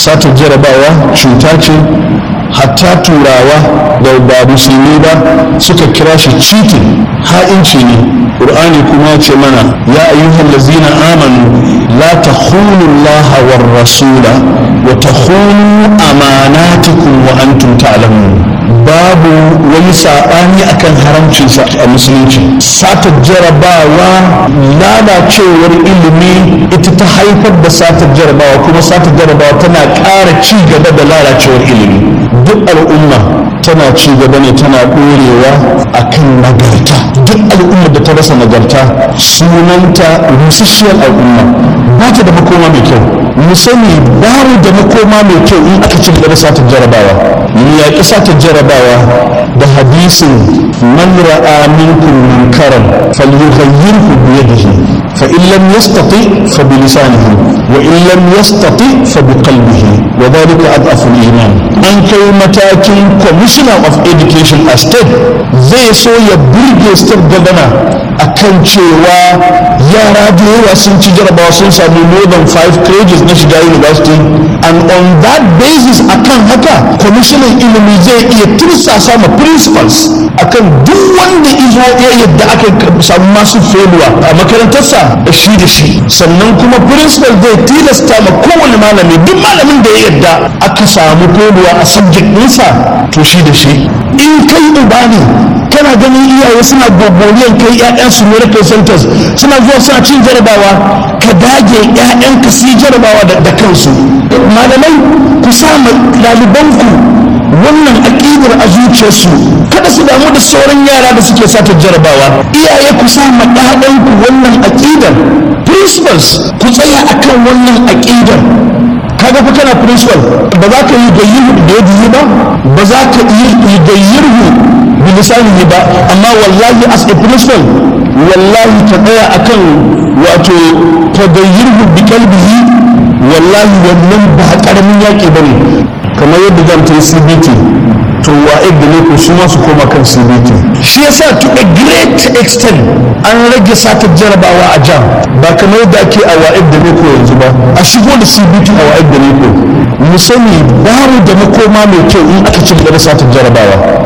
satar jarabawa cuta ce hatta turawa da ba musulmi ba suka kira shi cheating ha'inci ne ƙur'ani kuma ce mana ya ayyuhal lazina amanu la takhunu Allah war rasula wa takhunu amanatikum wa antum ta'lamun babu wani saɓani akan haramcinsa a musulunci satar jarabawa lalacewar ilimi ita ta haifar da satar jarabawa kuma satar jarabawa tana ƙara ci gaba da lalacewar ilimi duk al'umma tana ci gaba ne tana ɗorewa akan nagarta duk al'umma da ta rasa nagarta sunanta rusasshiyar al'umma ba ta da makoma mai kyau mu sani babu da makoma mai kyau in aka ci gaba da satar jarabawa mu yaƙi satar jarabawa da hadisin man ra'a minkum munkaran falyughayyirhu bi yadihi fa in lam yastati fa bi lisanihi wa in lam yastati fa bi qalbihi wa dhalika adhafu al-iman an kai matakin commissioner of education a state zai so ya burge state governor akan cewa yara da yawa sun ci jarabawa sun samu more than five credits na shiga university and on that basis akan haka kwamishinan ilimi zai iya tursasa ma principals akan duk wanda izo ya yadda aka samu masu failure a makarantarsa shi da shi sannan kuma principal zai tilasta ma kowane malami duk malamin da ya yadda aka samu failure a subject ɗinsa to shi da shi in kai uba ne kana ganin iyaye suna gogoriyan kai 'ya'yansu miracle centers suna zuwa suna cin jarabawa ka dage 'ya'yanka su yi jarabawa da kansu malamai ku sa ɗalibanku wannan aƙidar a zuciyarsu kada su damu da sauran yara da suke sata jarabawa iyaye ku sa ma ɗaɗanku wannan aƙidar principals ku tsaya akan wannan aƙidar kaga fa kana principal ba za ka yi gayyirhu da yadihi ba ba za ka yi gayyirhu bilisanihi ba amma wallahi as a principal wallahi ta tsaya akan wato tagayyirhu bi kalbihi wallahi wannan ba karamin yaƙi ba ne kamar yadda zan ta yi cbt to wa da ne ko su masu koma kan cbt shi yasa to a great extent an rage sata jarabawa a jam ba kamar yadda ake a wa'id da ne ko yanzu ba a shigo da cbt a wa'id da ne ko mu sani babu da makoma mai kyau in aka ci gaba da sata jarabawa